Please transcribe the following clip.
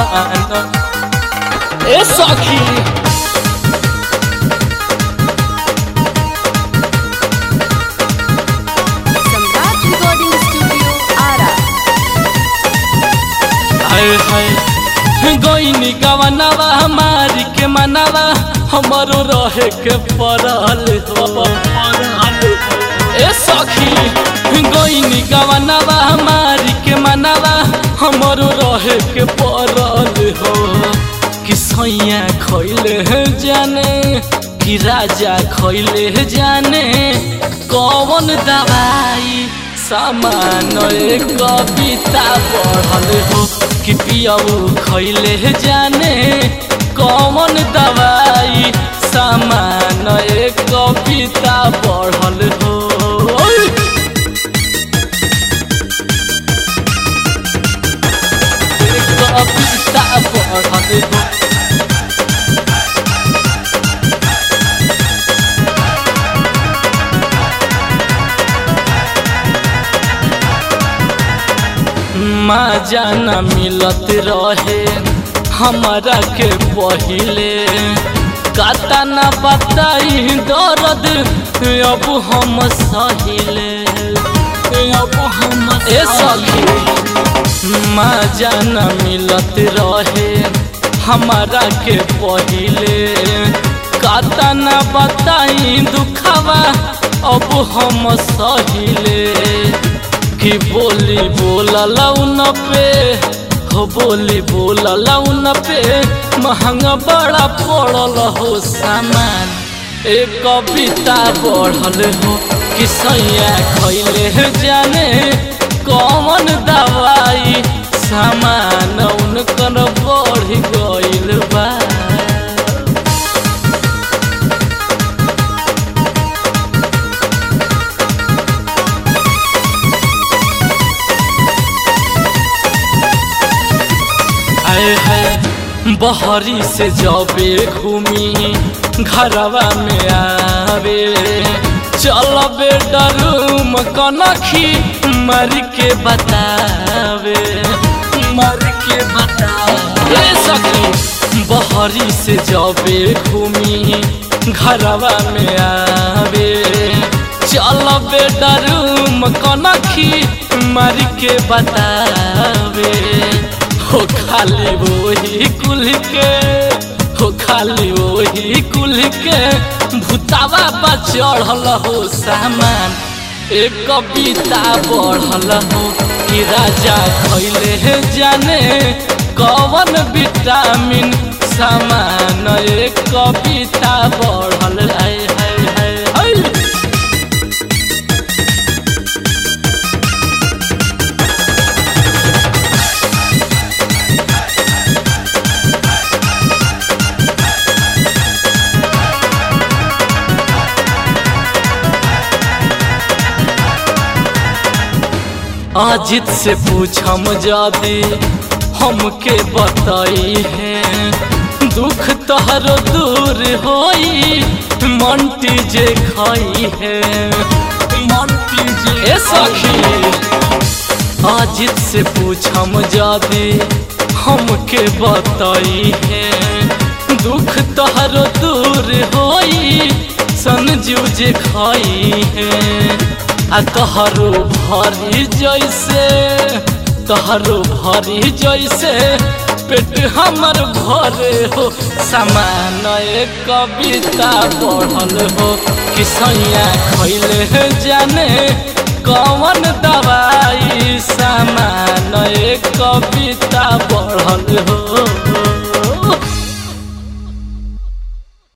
सामान ए सखी सम्राट रिकॉर्डिंग स्टूडियो आरा हाय हाय गईनी गवनावा हमारी के मनावा हमारो रहे के पड़ल हो ए सखी गईनी गवनावा हमारी के मनावा हमारो रहे के पड़ल हो कि सैया खैले जाने कि राजा खैले जाने कौन दवाई सामान एक कविता पढ़ल हो कि पियाऊ खैले जाने कौन दवाई सामान एक कविता पढ़ल हो एक कविता पढ़ल हो मजा न मिलत रहे हमारा के पहिले काता न बताई दर्द अब हम सहिले अब हम ए सखी मजा न मिलत रहे हमारा के पहिले काता न बताई दुखावा अब हम सहिले कि बोली बोलल उन पे हो बोली बोलल उन पे महंगा बड़ा पड़ल हो सामान एक कविता बढ़ल हो कि सैया खैले जाने कौन दवाई सामान उनकर बढ़ गइल बा हाय हाय बहरी से जबे घूमी घरवा में आवे चल बेडरूम कनखी मर के बतावे मर के बतावे सखी बहरी से जबे घूमी घरवा में आवे चल बेडरूम कनखी मर के बतावे हो खाली वही कुल के हो खाली वही कुल के भूतावा पर चढ़ल हो सामान एक कविता बढ़ल हो कि राजा खैले जाने कवन विटामिन सामान एक कविता बढ़ल है है है है अजित से पूछम जादी हमके बताई है दुख तहर दूर होई मंटी जे खाई है मंटी जे ए सखी अजित से पूछम जादी हमके बताई है दुख तहर दूर होई संजू जे खाई है आ तहरो भरी जैसे तहरो भरी जैसे पेट हमर भरे हो समान एक कविता पढ़ल हो कि सैया खैले जाने कौन दवाई सामान एक कविता पढ़ल हो